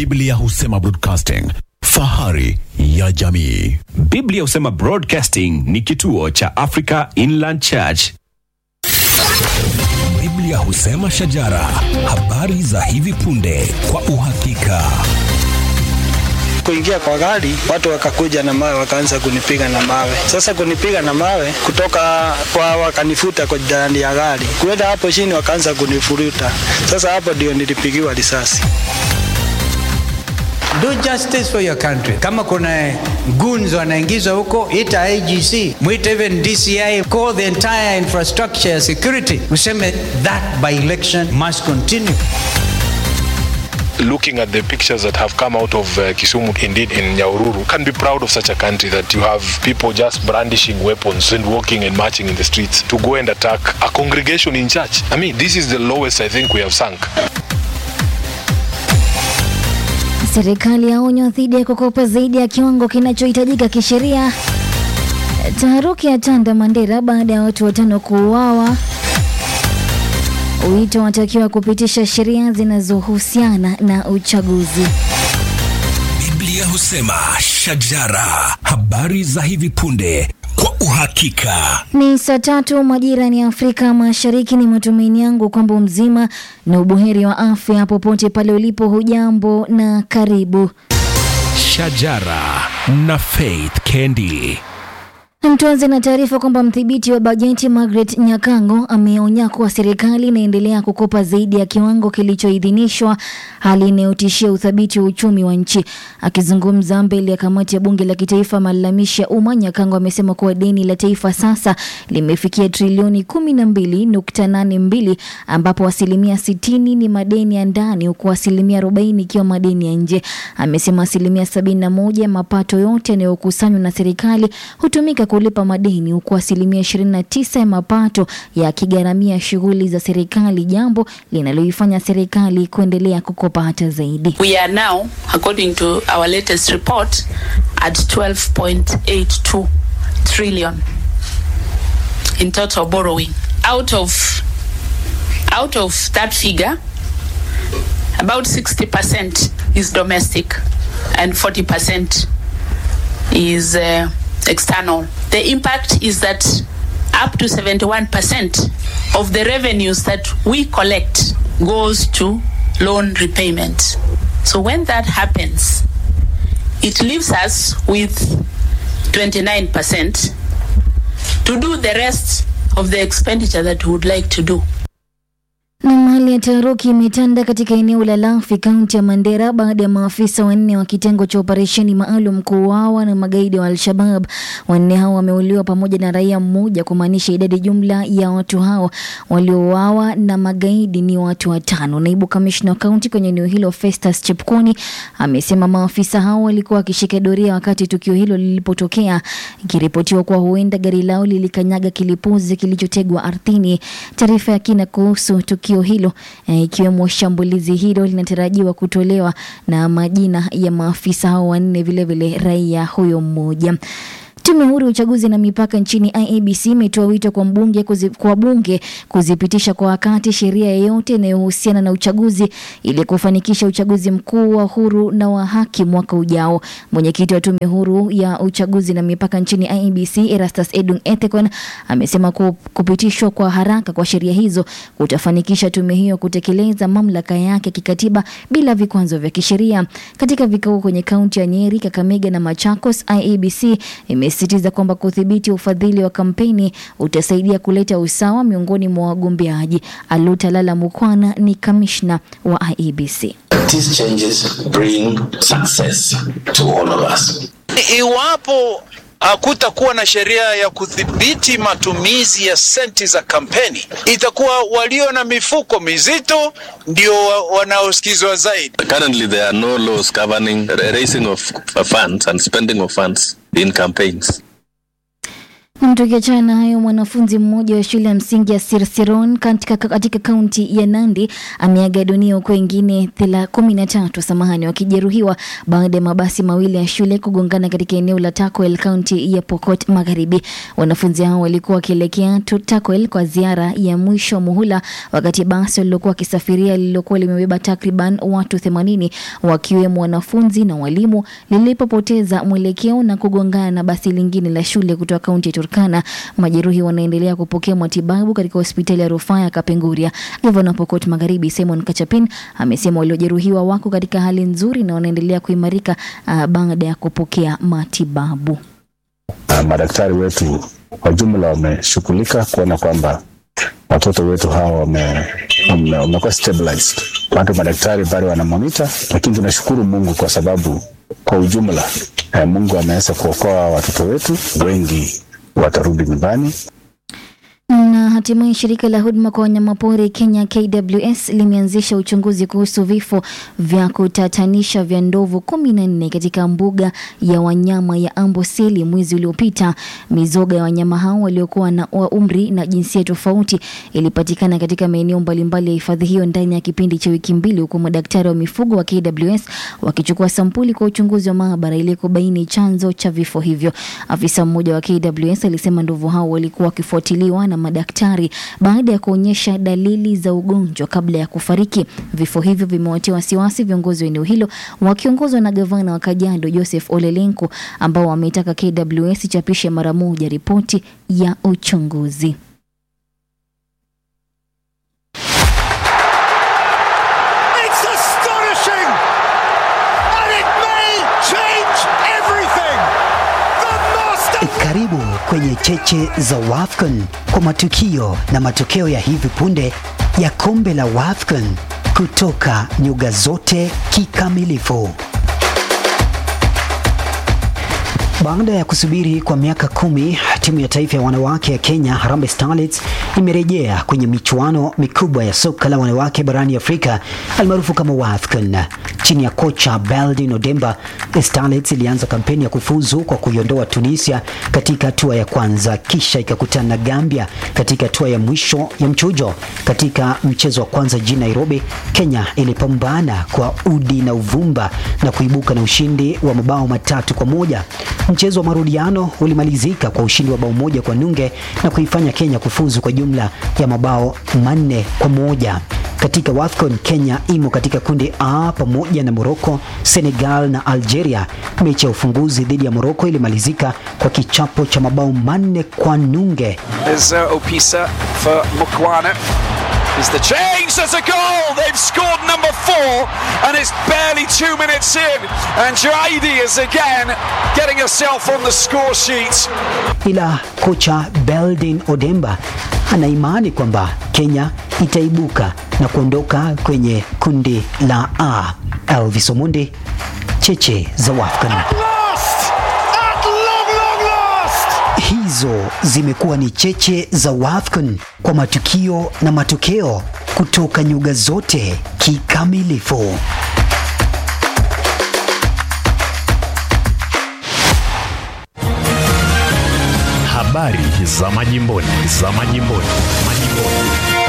Biblia husema broadcasting, fahari ya jamii. Biblia husema Broadcasting ni kituo cha Africa Inland Church. Biblia husema shajara, habari za hivi punde kwa uhakika. kuingia kwa gari, watu wakakuja na mawe, wakaanza kunipiga na mawe. Sasa kunipiga na mawe kutoka kwa, wakanifuta kwa ndani ya gari, kuenda hapo chini, wakaanza kunifuruta. Sasa hapo ndio nilipigiwa risasi. Do justice for your country. Kama kuna goons wanaingizwa huko, ita IGC, mwite even DCI, call the entire infrastructure ya security, useme that by election must continue. looking at the pictures that have come out of uh, Kisumu, indeed in Nyaururu, can be proud of such a country that you have people just brandishing weapons and walking and marching in the streets to go and attack a congregation in church. I mean, this is the lowest I think we have sunk. Serikali yaonywa dhidi ya kukopa zaidi ya kiwango kinachohitajika kisheria. Taharuki ya tanda Mandera baada ya watu watano kuuawa. Wito watakiwa kupitisha sheria zinazohusiana na uchaguzi. Biblia husema shajara, habari za hivi punde kwa uhakika. Ni saa tatu majira ni Afrika Mashariki. Ni matumaini yangu kwamba mzima na ubuheri wa afya popote pale ulipo. Hujambo na karibu. Shajara na Faith Kendi. Tuanze na taarifa kwamba mdhibiti wa bajeti Margaret Nyakango ameonya kuwa serikali inaendelea kukopa zaidi ya kiwango kilichoidhinishwa, hali inayotishia uthabiti wa uchumi wa nchi. Akizungumza mbele ya kamati ya bunge la kitaifa malalamishi ya umma, Nyakango amesema kuwa deni la taifa sasa limefikia trilioni kumi na mbili nukta nane mbili ambapo asilimia sitini ni madeni ya ndani huku asilimia arobaini ikiwa madeni ya nje. Amesema asilimia sabini na moja ya mapato yote yanayokusanywa na serikali hutumika kulipa madeni huku asilimia 29 ya mapato yakigharamia shughuli za serikali, jambo linaloifanya serikali kuendelea kukopa hata zaidi. We are now, according to our latest report, at 12.82 trillion in total borrowing. Out of out of that figure, about 60% is domestic and 40% is uh, external. The impact is that up to 71% of the revenues that we collect goes to loan repayment. So when that happens, it leaves us with 29% to do the rest of the expenditure that we would like to do. Na hali ya taharuki imetanda katika eneo la Lafi, kaunti ya Mandera baada ya maafisa wanne wa kitengo cha operesheni maalum kuuawa na magaidi wa Al-Shabab. Wanne hao wameuliwa pamoja na raia mmoja, kumaanisha idadi jumla ya watu hao waliouawa na magaidi ni watu watano. Naibu kamishna wa kaunti kwenye eneo hilo Festus Chepkoni amesema maafisa hao walikuwa wakishika doria wakati tukio hilo lilipotokea, ikiripotiwa kuwa huenda gari lao lilikanyaga kilipuzi kilichotegwa ardhini. Taarifa ya kina kuhusu tukio hilo eh, ikiwemo shambulizi hilo linatarajiwa kutolewa na majina ya maafisa hao wanne, vilevile raia huyo mmoja. Tume huru ya uchaguzi na mipaka nchini IEBC imetoa wito kwa mbunge kuzi, kwa bunge kuzipitisha kwa wakati sheria yoyote inayohusiana na uchaguzi ili kufanikisha uchaguzi mkuu wa huru na wa haki mwaka ujao. Mwenyekiti wa tume huru ya uchaguzi na mipaka nchini IEBC Erastus Edung Ethekon amesema ku- kupitishwa kwa haraka kwa sheria hizo kutafanikisha tume hiyo kutekeleza mamlaka yake kikatiba bila vikwazo vya kisheria. Katika vikao kwenye kaunti ya Nyeri, Kakamega na Machakos, IEBC imesisitiza kwamba kudhibiti ufadhili wa kampeni utasaidia kuleta usawa miongoni mwa wagombeaji. Aluta Lala Mukwana ni kamishna wa IEBC. These changes bring success to all of us. Iwapo hakutakuwa na sheria ya kudhibiti matumizi ya senti za kampeni, itakuwa walio na mifuko mizito ndio wa- wanaosikizwa zaidi. Currently, there are no laws governing the raising of funds and spending of funds in campaigns. Tukiachana na hayo, mwanafunzi mmoja wa shule ya msingi ya Sirsiron katika, katika kaunti ya Nandi ameaga dunia huku wengine kumi na tatu samahani wakijeruhiwa baada ya mabasi mawili ya shule kugongana katika eneo la Takwel kaunti ya Pokot Magharibi. Wanafunzi hao walikuwa wakielekea Takwel kwa ziara ya mwisho muhula, wakati basi walilokuwa wakisafiria lililokuwa limebeba takriban watu 80 wakiwemo wanafunzi na walimu lilipopoteza mwelekeo na kugongana na basi lingine la shule kutoka kaunti ya Turkana. Majeruhi wanaendelea kupokea matibabu katika hospitali ya rufaa ya Kapenguria. Gavana Pokot Magharibi Simon Kachapin amesema waliojeruhiwa wako katika hali nzuri na wanaendelea kuimarika uh, baada ya kupokea matibabu. Uh, madaktari wetu kwa jumla wameshughulika kuona kwamba watoto wetu hawa wamekuwa wame stabilized. Bado madaktari bado wana monitor, lakini tunashukuru Mungu kwa sababu kwa ujumla eh, Mungu ameweza kuokoa watoto wetu wengi watarudi nyumbani. Na hatimaye shirika la huduma kwa wanyamapori Kenya KWS limeanzisha uchunguzi kuhusu vifo vya kutatanisha vya ndovu kumi na nne katika mbuga ya wanyama ya Amboseli mwezi uliopita. Mizoga ya wanyama hao waliokuwa na wa umri na jinsia tofauti ilipatikana katika maeneo mbalimbali ya hifadhi hiyo ndani ya kipindi cha wiki mbili, huku madaktari wa mifugo wa KWS wakichukua sampuli kwa uchunguzi wa maabara ili kubaini chanzo cha vifo hivyo. Afisa mmoja wa KWS alisema ndovu hao walikuwa wakifuatiliwa na madaktari baada ya kuonyesha dalili za ugonjwa kabla ya kufariki. Vifo hivyo vimewatia wasiwasi viongozi wa eneo hilo wakiongozwa na gavana wa Kajiado Joseph Olelenku, ambao wameitaka KWS ichapishe mara moja ripoti ya uchunguzi. Karibu kwenye cheche za WAFCON kwa matukio na matokeo ya hivi punde ya kombe la WAFCON kutoka nyuga zote kikamilifu. Baada ya kusubiri kwa miaka kumi, timu ya taifa ya wanawake ya Kenya Harambee Starlets imerejea kwenye michuano mikubwa ya soka la wanawake barani Afrika almaarufu kama WAFCON. Chini ya kocha Beldin Odemba, Starlets ilianza kampeni ya kufuzu kwa kuiondoa Tunisia katika hatua ya kwanza, kisha ikakutana na Gambia katika hatua ya mwisho ya mchujo. Katika mchezo wa kwanza jijini Nairobi, Kenya ilipambana kwa udi na uvumba na kuibuka na ushindi wa mabao matatu kwa moja. Mchezo wa marudiano ulimalizika kwa ushindi wa bao moja kwa nunge na kuifanya Kenya kufuzu kwa jumla ya mabao manne kwa moja. Katika WAFCON, Kenya imo katika kundi A pamoja na Morocco, Senegal na Algeria. Mechi ya ufunguzi dhidi ya Morocco ilimalizika kwa kichapo cha mabao manne kwa nunge. There's uh, Opisa for Mukwana. Is the change? There's a goal! They've scored number four, and it's barely two minutes in. And Jaidi is again getting herself on the score sheet. Ila kocha Beldin Odemba ana imani kwamba Kenya itaibuka na kuondoka kwenye kundi la A. Elvis Omondi, cheche za WAFCON. Hizo zimekuwa ni cheche za WAFCON kwa matukio na matokeo kutoka nyuga zote kikamilifu. Habari za majimboni, za majimboni, majimboni.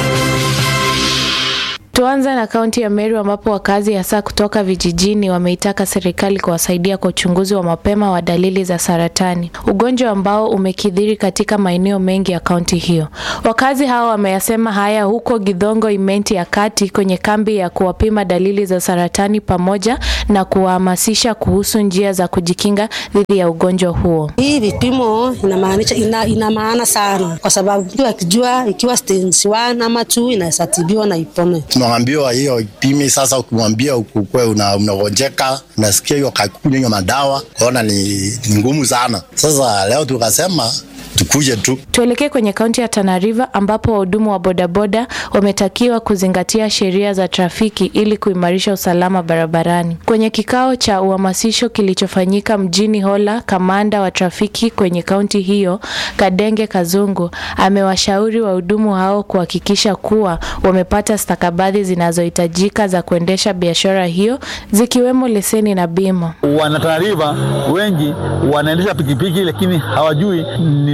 Tuanze na kaunti ya Meru ambapo wakazi hasa kutoka vijijini wameitaka serikali kuwasaidia kwa uchunguzi wa mapema wa dalili za saratani, ugonjwa ambao umekithiri katika maeneo mengi ya kaunti hiyo. Wakazi hao wameyasema haya huko Githongo Imenti ya kati kwenye kambi ya kuwapima dalili za saratani pamoja na kuwahamasisha kuhusu njia za kujikinga dhidi ya ugonjwa huo. Hii vipimo inamaanisha ina, ina maana sana kwa sababu mtu akijua ikiwa stage 1 ama 2 inaweza tibiwa na ipone tunaambiwa hiyo ipimi sasa, ukimwambia ukukwe unagonjeka, una unasikia hiyo kakunywa hiyo madawa, kaona ni, ni ngumu sana. Sasa leo tukasema tukuje tu. Tuelekee kwenye kaunti ya Tana River ambapo wahudumu wa bodaboda wametakiwa kuzingatia sheria za trafiki ili kuimarisha usalama barabarani. Kwenye kikao cha uhamasisho kilichofanyika mjini Hola, kamanda wa trafiki kwenye kaunti hiyo Kadenge Kazungu amewashauri wahudumu hao kuhakikisha kuwa wamepata stakabadhi zinazohitajika za kuendesha biashara hiyo zikiwemo leseni na bima. Wanatanariva wengi wanaendesha pikipiki lakini hawajui ni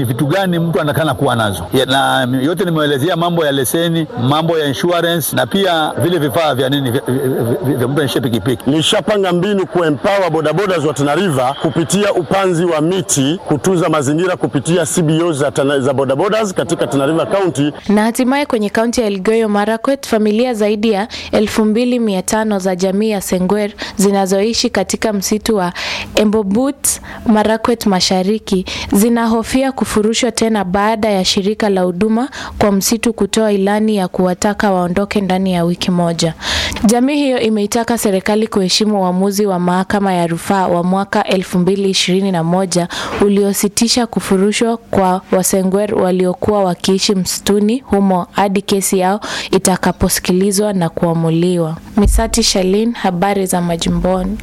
vitu gani mtu anakana kuwa nazo ya, na yote nimeelezea mambo ya leseni, mambo ya insurance na pia vile vifaa vya nini vya- vya- vya vya mtu anaendesha pikipiki. Nishapanga mbinu kuempower bodaboda wa Tana River kupitia upanzi wa miti, kutunza mazingira kupitia CBO za, Tana- za bodabodas katika Tana River County. Na hatimaye kwenye kaunti ya Elgeyo Marakwet, familia zaidi ya 2500 za jamii ya Sengwer zinazoishi katika msitu wa Embobut, Marakwet Mashariki zinahofia kufurushwa tena baada ya shirika la huduma kwa msitu kutoa ilani ya kuwataka waondoke ndani ya wiki moja. Jamii hiyo imeitaka serikali kuheshimu uamuzi wa mahakama ya rufaa wa mwaka 2021 uliositisha kufurushwa kwa Wasengwer waliokuwa wakiishi msituni humo hadi kesi yao itakaposikilizwa na kuamuliwa. Misati Shalin, habari za majimboni.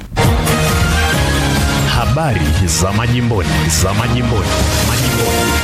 Habari za majimboni, za majimboni, majimboni.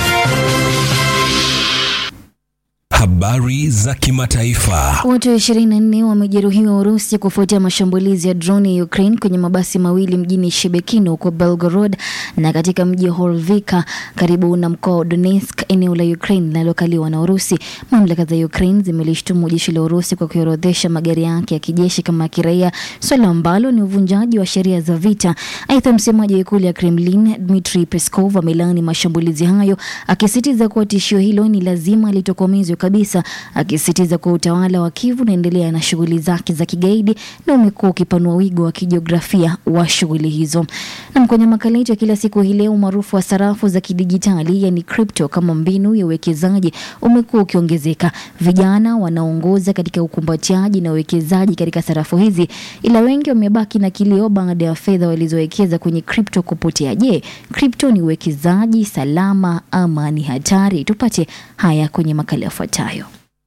Habari za kimataifa. Watu 24 wamejeruhiwa Urusi kufuatia mashambulizi ya droni ya Ukraine kwenye mabasi mawili mjini Shebekino huko Belgorod na katika mji wa Horvika karibu na mkoa wa Donetsk, eneo la Ukraine linalokaliwa na Urusi. Mamlaka za Ukraine zimelishtumu jeshi la Urusi kwa kuorodhesha magari yake ya kijeshi kama ya kiraia, swala ambalo ni uvunjaji wa sheria za vita. Aidha, msemaji wa ikulu ya Kremlin Dmitry Peskov amelaani mashambulizi hayo, akisisitiza kuwa tishio hilo ni lazima litokomezwe kabisa, akisisitiza kuwa utawala wa Kiev unaendelea na shughuli zake za kigaidi na umekuwa ukipanua wigo wa kijiografia wa shughuli hizo. Na kwenye makala yetu ya kila siku hii leo, umaarufu wa sarafu za kidijitali yani crypto kama mbinu ya uwekezaji umekuwa ukiongezeka. Vijana wanaongoza katika ukumbatiaji na uwekezaji katika sarafu hizi, ila wengi wamebaki na kilio baada ya fedha walizowekeza kwenye crypto kupotea. Je, crypto ni uwekezaji salama ama ni hatari? Tupate haya kwenye makala yafuatayo.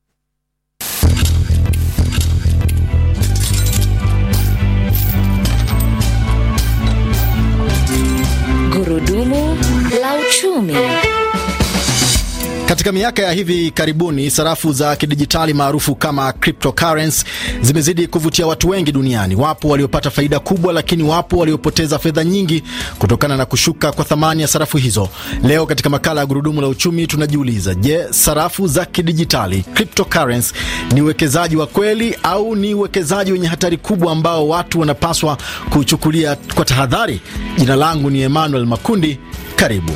Gurudumu la uchumi. Katika miaka ya hivi karibuni sarafu za kidijitali maarufu kama cryptocurrency zimezidi kuvutia watu wengi duniani. Wapo waliopata faida kubwa, lakini wapo waliopoteza fedha nyingi kutokana na kushuka kwa thamani ya sarafu hizo. Leo katika makala ya gurudumu la uchumi tunajiuliza, je, sarafu za kidijitali cryptocurrency ni uwekezaji wa kweli au ni uwekezaji wenye hatari kubwa ambao watu wanapaswa kuchukulia kwa tahadhari? Jina langu ni Emmanuel Makundi, karibu.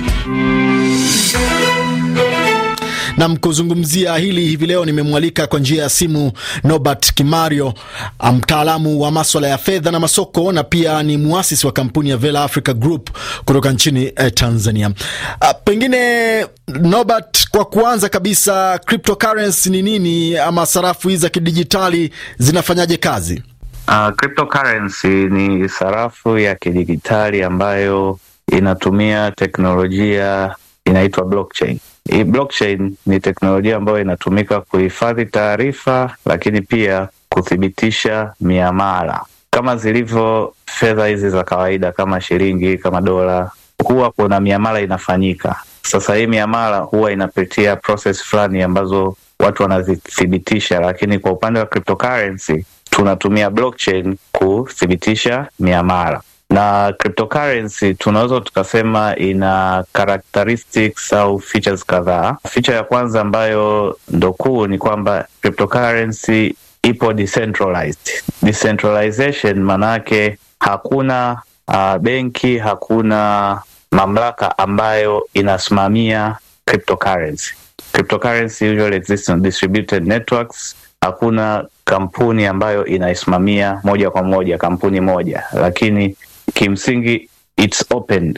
Nam kuzungumzia hili hivi leo nimemwalika kwa njia ya simu Norbert Kimario, mtaalamu wa maswala ya fedha na masoko na pia ni muasisi wa kampuni ya Vela Africa Group kutoka nchini eh, Tanzania. A, pengine Norbert, kwa kuanza kabisa, cryptocurrency ni nini ama sarafu hizi za kidijitali zinafanyaje kazi? Uh, cryptocurrency ni sarafu ya kidijitali ambayo inatumia teknolojia inaitwa blockchain. Hii blockchain ni teknolojia ambayo inatumika kuhifadhi taarifa, lakini pia kuthibitisha miamala kama zilivyo fedha hizi za kawaida kama shilingi, kama dola, huwa kuna miamala inafanyika. Sasa hii miamala huwa inapitia process fulani ambazo watu wanazithibitisha, lakini kwa upande wa cryptocurrency tunatumia blockchain kuthibitisha miamala na cryptocurrency tunaweza tukasema ina characteristics au features kadhaa. Feature ya kwanza ambayo ndo kuu ni kwamba cryptocurrency ipo decentralized. Decentralization maanake hakuna uh, benki, hakuna mamlaka ambayo inasimamia cryptocurrency. Cryptocurrency usually exists on distributed networks. Hakuna kampuni ambayo inaisimamia moja kwa moja kampuni moja, lakini kimsingi it's open.